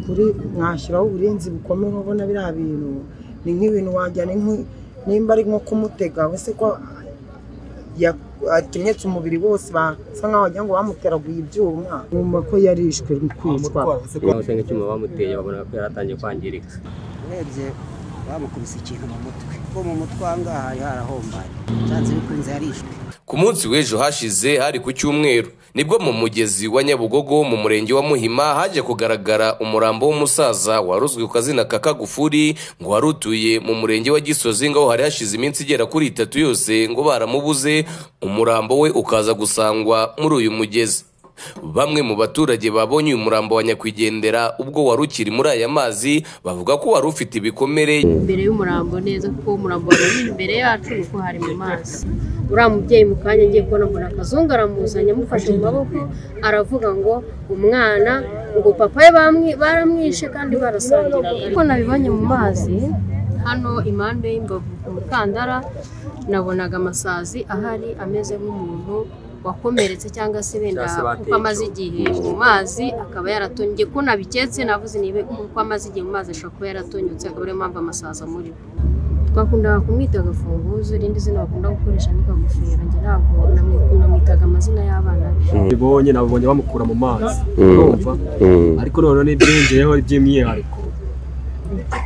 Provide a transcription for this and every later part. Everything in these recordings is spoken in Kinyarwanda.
kuri mwashyiraho uburinzi bukomeye ubona biriya bintu ni nk'ibintu wajyana inkwi- nimba ari nko kumutega wese ko ya- akenyetse umubiri wose basa nkaho wagira ngo bamuteraguye ibyuma bumva ko yarishwe mu kwicwa bamusenga icyuma bamuteye babona ko yari atangiye kwangirika urebye bamukubise ikintu mu mutwe kuko mu mutwe aha ngaha hari harahombaye byanze bikunze yarishwe ku munsi w'ejo hashize hari ku cyumweru nibwo mu mugezi wa nyabugogo mu murenge wa muhima haje kugaragara umurambo w'umusaza waruzwi ku kazina ka kagufuri ngo wari utuye mu murenge wa gisozi ngaho hari hashize iminsi igera kuri itatu yose ngo baramubuze umurambo we ukaza gusangwa muri uyu mugezi Bamwe mu baturage babonye uyu murambo wa nyakwigendera ubwo wari ukiri muri aya mazi bavuga ko wari ufite ibikomere imbere y'umurambo neza kuko umurambo wari imbere yacu ni uko hari mu mazi uriya mubyeyi mu kanya ngiye kubona mbona akazungu aramuzanye amufashe mu maboko aravuga ngo umwana ngo papa we bamwi- baramwishe kandi barasangiraga ariko nabibonye mu mazi hano impande y'imbavu ku mukandara nabonaga amasazi ahari ameze nk'umuntu wakomeretse cyangwa se wenda Cyangwa se kuko amaze igihe mu mazi akaba yaratonyye ko nabiketse navuze niba kuko amaze igihe mu mazi ashobora kuba yaratonyotse akaba ariyo mpamvu amasazi muri twakundaga kumwita agafunguzo irindi zina bakunda gukoresha ni kagufera njye ntabwo namwi- namwitaga amazina y'abana be bibonye nabo bongera bamukura mu mazi urumva ariko noneho n'ibyongeyeho by'imyihariko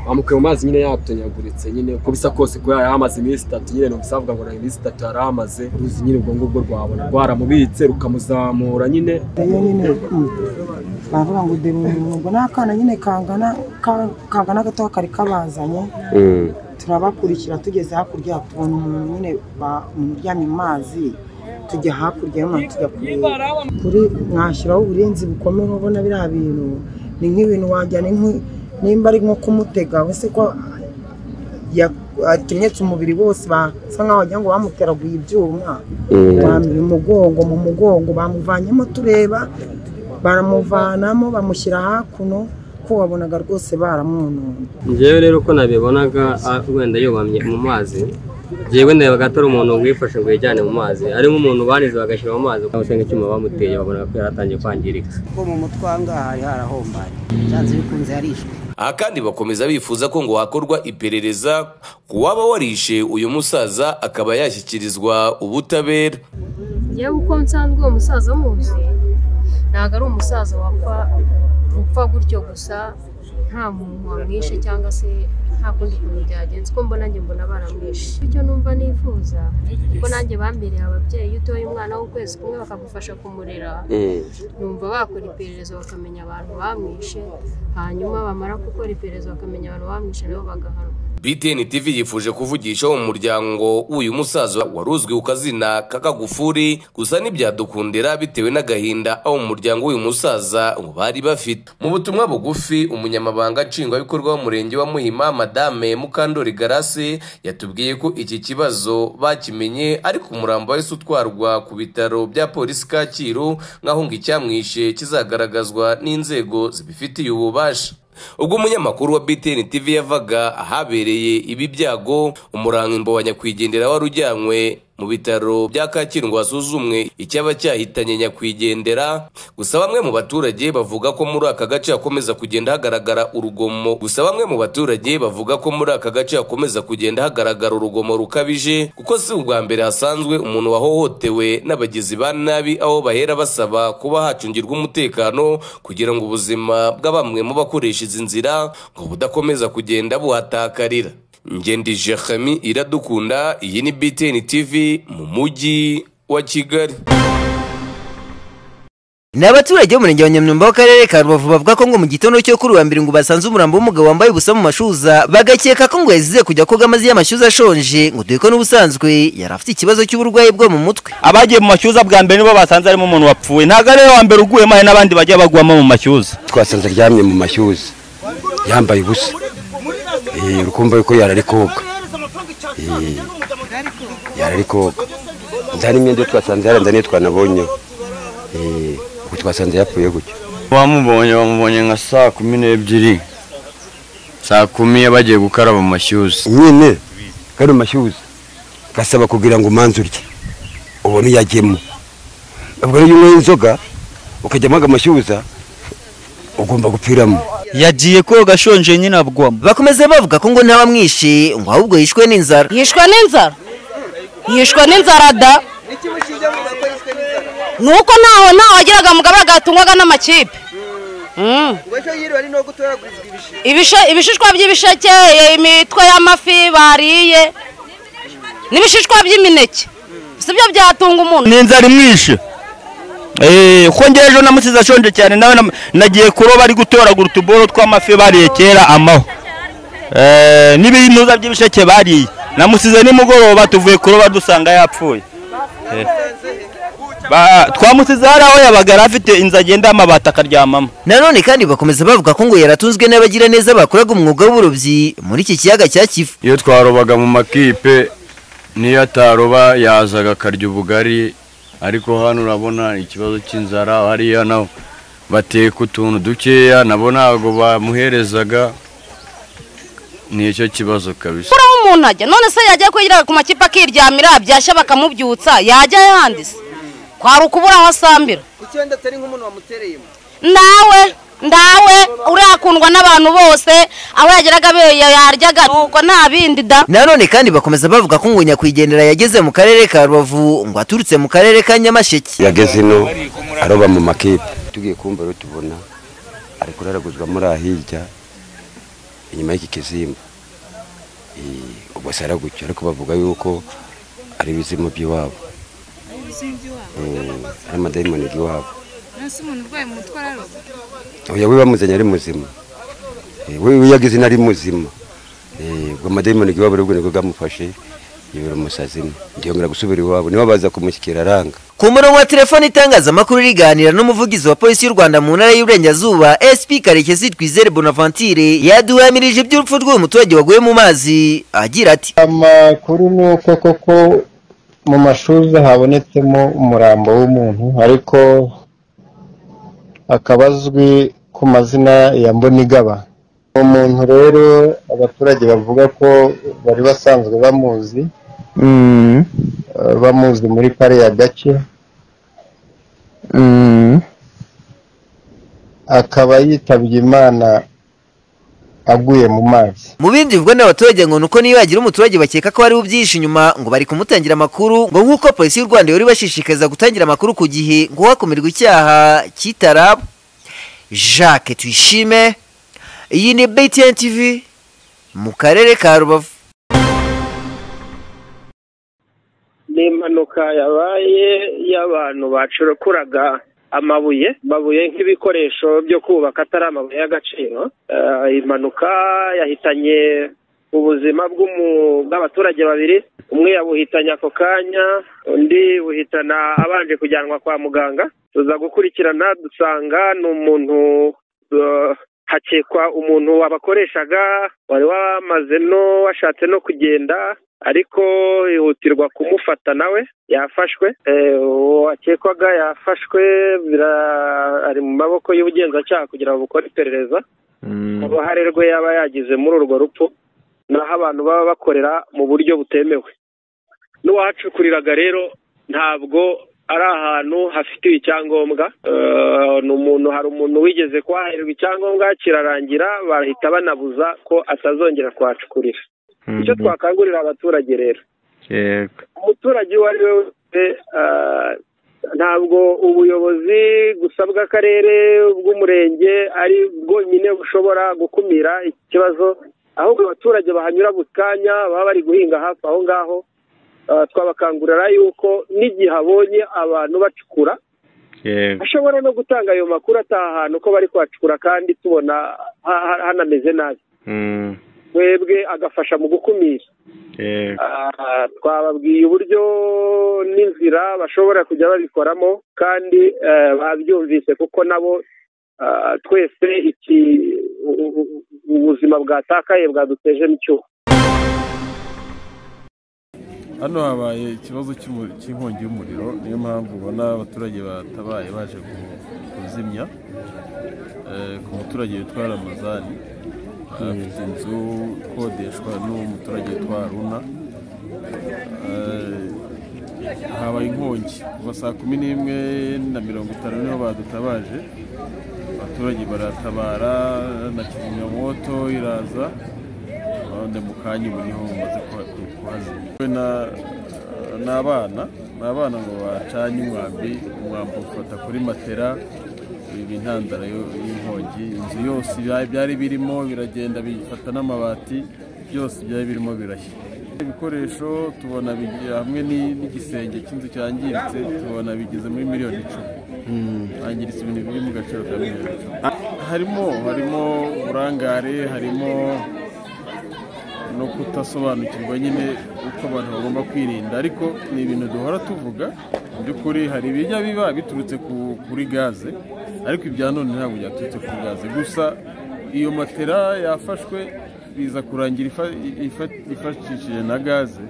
bamukuye mu mazi nyine yatonyaguritse nyine uko bisa kose ko yari amaze iminsi itatu nyine ntibisa bavuga ngo ni iminsi itatu yari amaze uruzi nyine ubwo ngubwo rwabona rwaramubitse rukamuzamura nyine iyo nyine mm, bavuga ngo deba umurungo ni akana nyine kangana ka- kangana gato kari kabazanye turabakurikira tugeze hakurya tubona umuntu nyine ba- umuryamye mu mazi tujya hakurya y'umuntu tujya kureba kuri mwashyiraho uburinzi bukomeye ubona biriya bintu ni nk'ibintu wajyana inkwi nimba ari nko kumutega wese ko ya- akenyetse umubiri wose basa nkaho wagira ngo bamuteraguye ibyuma bamira umugongo mu mugongo bamuvanyemo tureba baramuvanamo bamushyira hakuno ko wabonaga rwose baramwonoye njyewe rero uko nabibonaga a- wenda yubamye mu mazi njyewe ndabaga atari umuntu wifashe ngo yijyane mu mazi harimo umuntu banijwe bagashyira mu mazi bamusenga icyuma bamuteye babona ko yari atangiye kwangirika kuko mu mutwe aha ngaha hari harahombaye byanze bikunze yarishwe aha kandi bakomeza bifuza ko ngo hakorwa iperereza ku waba warishe uyu musaza akaba yashyikirizwa ubutabera yewe uko nsanzwe uwo musaza muzi ntabwo ari umusaza wapfa gupfa gutyo gusa nta muntu wamwishe cyangwa se nta kundi kuntu byagenze uko mbona njye mbona baramwishe icyo numva nifuza kuko nanjye bambereye ababyeyi iyo utoye umwana w'ukwezi kumwe bakagufasha kumurera numva bakora iperereza bakamenya abantu bamwishe hanyuma bamara gukora iperereza bakamenya abantu bamwishe nabo bagahanwa btn tv yifuje kuvugisha umuryango w'uyu musaza wari uzwi ku kazina k'akagufuri gusa ntibyadukundira bitewe n'agahinda aho mu muryango w'uyu musaza ngo bari bafite mu butumwa bugufi umunyamabanga nshingwabikorwa w'umurenge wa muhima madame mukandori garase yatubwiye ko iki kibazo bakimenye ariko umurambo wahise utwarwa ku bitaro bya polisi kacyiru nk'aho ngo icyamwishe kizagaragazwa n'inzego zibifitiye ububasha ubwo umunyamakuru wa btn tv yavaga ahabereye ibi byago umurambo wa nyakwigendera wari ujyanywe mu bitaro bya kacyiru ngo hasuzumwe icyaba cyahitanye nyakwigendera gusa bamwe mu baturage bavuga ko muri aka gace hakomeza kugenda hagaragara urugomo gusa bamwe mu baturage bavuga ko muri aka gace hakomeza kugenda hagaragara urugomo rukabije kuko si ubwa mbere hasanzwe umuntu wahohotewe n'abagizi ba nabi aho bahera basaba kuba hacungirwa umutekano kugira ngo ubuzima bwa bamwe mu bakoresha izi nzira ngo budakomeza kugenda buhatakarira ngendi jeremi iradukunda iyi ni btn tv mu mujyi wa kigali ni abaturage b'umurenge wa nyamyumba w'akarere ka rubavu bavuga ko ngo mu gitondo cyo kuri uwa mbere ngo basanze umurambo w'umugabo wambaye ubusa mu mashuza bagakeka ko ngo yazize kujya koga amazi y'amashyuza ashonje ngo dore ko n'ubusanzwe yari afite ikibazo cy'uburwayi bwo mu mutwe abagiye mu mashyuza bwa mbere nibo basanze harimo umuntu wapfuye ntabwo ari we wa mbere uguyemo hari n'abandi bajya bagwamo mu mashyuza twasanze aryamye mu mashyuza yambaye ubusa Eh, uri kumva yuko yari ari koga Eh, yari ari koga nta n'imyenda iyo twasanze yarenze niyo twanabonyeho Eh, ubu twasanze yapfuye gutyo bamubonye bamubonye nka saa kumi n'ebyiri saa kumi bagiye gukaraba mu mashyuza nyine kari mashyuza gasaba kugira ngo umanze urye ubone iyo ajyemo ubwo rero iyo unyweye inzoga ukajyamo aga mashyuza ugomba gupfiramo yagiye koga ashonje nyine abwamo bakomeza bavuga ko ngo ntawamwishe ngo ahubwo yishwe n'inzara yishwe n'inzara yishwe n'inzara da ni uko ntaho ntaho wagiraga mugabo agatungwaga n'amakipe ibishishwa by'ibisheke imitwe y'amafi bariye n'ibishishwa by'imineke si byo byatunga umuntu n'inzara imwishe ko ngewe ejo namusize ashonje cyane nawe nagiye kuroba ari gutoragura utuboro tw'amafi bariye kera amaho n'ibinuza by'ibisheke bariye namusize nimugoroba tuvuye kuroba dusanga yapfuye twamusize hari aho yabaga yari afite inzu agenda amabati akaryamamo nanone kandi bakomeza bavuga ko ngo yaratunzwe n'abagiraneza bakoraga umwuga w'uburobyi muri iki kiyaga cya kivu iyo twarobaga mu makipe niyo ataroba yazaga akarya ubugari ariko hano urabona ikibazo cy'inzara hariya naho bateka utuntu dukeya nabo ntabwo bamuherezaga nicyo kibazo kabisa kuri aho umuntu ajya none se yajya kwigira ku makipe akiryamira byashya bakamubyutsa yajya ahandi se kwari ukubura aho asambira kuki wenda atari nk'umuntu wamutereyemo nawe ndawe urakundwa n'abantu bose aho yageraga yaryaga nuko nta bindi da nanone kandi bakomeza bavuga ko ngo nyakwigendera yageze mu karere ka rubavu ngo aturutse mu karere ka nyamasheke yageze ino aroba mu makipe tugiye kumva rero tubona ari kuraraguzwa muri ahirya inyuma y'iki kizimba ubwo se aragucyo ariko bavuga yuko ari ibizimu by'iwabo ari amadayimoni y'iwabo oya we bamuzanye ari muzima we yagize inari muzima ubwo amadayimoni iwabo rero nibwo bwamufashe yibera umusazima ntiyongera gusubira iwabo niba baza kumushyikira aranga ku murongo wa telefoni itangazamakuru riganira n'umuvugizi wa polisi y'u rwanda mu ntara y'uburengerazuba sp karekezi twizere bonaventure yaduhamirije iby'urupfu rw'uyu muturage waguye mu mazi agira ati amakuru ni uko koko mu mashuri habonetsemo umurambo w'umuntu ariko akaba azwi ku mazina ya mbonigaba uwo muntu rero abaturage bavuga ko bari basanzwe bamuzi bamuzi muri kariya gace akaba yitabye imana aguye mu mazi mu bindi bivuga n'abaturage ngo nuko niyo yagira umuturage bakeka ko hariho ubyihishe inyuma ngo bari kumutangira amakuru ngo nk'uko polisi y'u rwanda yari ibashishikariza gutangira amakuru ku gihe ngo hakumirwe icyaha cy'itaraba jacques tuyishime iyi ni btn tv mu karere ka rubavu ni impanuka yabaye y'abantu bacurakuraga amabuye amabuye nk'ibikoresho byo kubaka atari amabuye y'agaciro impanuka yahitanye ubuzima bw'abaturage babiri umwe yabuhitanye ako kanya undi buhitana abanje kujyanwa kwa muganga tuza gukurikirana dusanga ni umuntu hakekwa umuntu wabakoreshaga wari wamaze no washatse no kugenda ariko yihutirwa kumufata nawe yafashwe uwakekwaga yafashwe ari mu maboko y'ubugenzacyaha kugira ngo bukore iperereza uruhare rwe yaba yagize muri urwo rupfu naho abantu baba bakorera mu buryo butemewe n'uwahacukuriraga rero ntabwo ari ahantu hafitiwe icyangombwa ni umuntu hari umuntu wigeze kwaherwa icyangombwa kirarangira bahita banabuza ko atazongera kuhacukurira icyo twakangurira abaturage rero umuturage uwo ari we wese ntabwo ubuyobozi gusa bw'akarere bw'umurenge ari bwonyine bushobora gukumira iki kibazo ahubwo abaturage bahanyura buri kanya baba bari guhinga hafi aho ngaho twabakangurira yuko n'igihe abonye abantu bacukura ashobora no gutanga ayo makuru ataha ahantu ko bari kuhacukura kandi tubona hanameze nabi twebwe agafasha mu gukumira twababwiye uburyo n'inzira bashobora kujya babikoramo kandi babyumvise kuko nabo twese iki ubuzima bwatakaye bwaduteje n'icyuho hano habaye ikibazo cy'inkongi y'umuriro niyo mpamvu ubona abaturage batabaye baje kuzimya ku muturage witwa ramazani afite inzu ikodeshwa n'umuturage witwa runa habaye inkongi kuva saa kumi n'imwe na mirongo itanu niho badutabaje abaturage baratabara na kizimyamoto iraza none mu kanya ubu niho bamaze kuha- ku- kuhazimya We na- ni abana ni abana ngo bacanye umwambi umwambi ufata kuri matera iba intandaro yo- y'inkongi inzu yose ibya- byari birimo biragenda bifata n'amabati byose byari birimo birashya ibikoresho tubona bigi- hamwe ni- n'igisenge cy'inzu cyangiritse tubona bigeze muri miliyoni icumi hangiritse ibintu biri mu gaciro ka miliyoni icumi harimo harimo uburangare harimo no kutasobanukirwa nyine uko abantu bagomba kwirinda ariko ni ibintu duhora tuvuga mu by'ukuri hari ibijya biba biturutse ku- kuri gaze ariko ibya none ntabwo byaturutse kuri gaze gusa iyo matera yafashwe biza kurangira ifa- ifa- ifashishije na gaze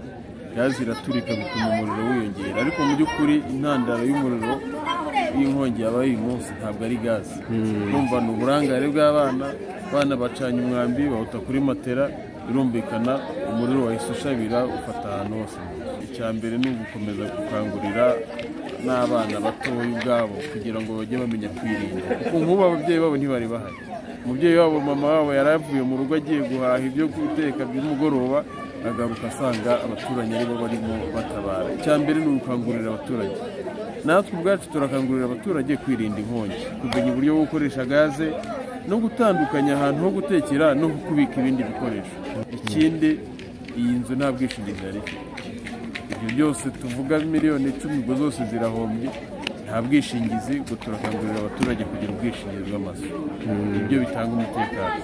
gaze iraturika bituma umuriro wiyongera ariko mu by'ukuri intandaro y'umuriro y'inkongi yabaye uyu munsi ntabwo ari gaze urumva ni uburangare bw'abana abana bacanye umwambi bawuta kuri matera birumvikana umuriro wahise ushabira ufata ahantu hose icya mbere ni ugukomeza gukangurira n'abana batoya ubwabo kugira ngo bajye bamenya kwirinda kuko nk'ubu ababyeyi babo ntibari bahari umubyeyi wabo mama wabo yari avuye mu rugo agiye guhaha ibyo guteka by'umugoroba agaruka asanga abaturanyi aribo barimo batabara icya mbere ni ugukangurira abaturage natwe ubwacu turakangurira abaturage kwirinda inkongi kumenya uburyo bwo gukoresha gaze no gutandukanya ahantu ho gutekera no kubika ibindi bikoresho ikindi iyi nzu nta bwishingizi yari ifite ibyo byose tuvuga miliyoni icumi ubwo zose zirahombye nta bwishingizi ubwo turakangurira abaturage kugira ubwishingizi bw'amazu Mm. nibyo bitanga umutekano